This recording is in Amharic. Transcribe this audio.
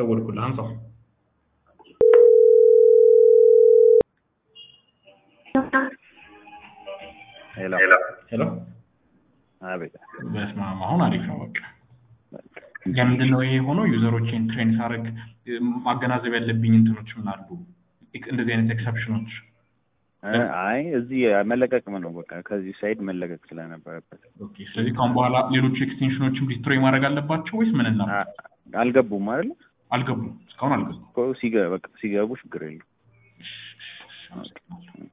ደወልኩልህ አንሳው። ሄሎ ሄሎ አቤት በስመ አብ አሁን አሪፍ ነው። በቃ ለምንድን ነው ይሄ የሆነው? ዩዘሮቼን ትሬን ሳደርግ ማገናዘብ ያለብኝ እንትኖች ምን አሉ? እንደዚህ አይነት ኤክሰፕሽኖች እ አይ እዚህ መለቀቅ ነው በቃ ከዚህ ሳይድ መለቀቅ ስለነበረበት ኦኬ። ስለዚህ ካሁን በኋላ ሌሎቹ ኤክስቴንሽኖችም ዲስትሮይ ማድረግ አለባቸው ወይስ ምን እና አ- አልገቡም አይደል አልገቡም? እስካሁን አልገቡም። እኮ ሲገ- በቃ ሲገቡ ችግር የለም እሺ፣ እሺ፣ እሺ፣ አመሰግናለሁ።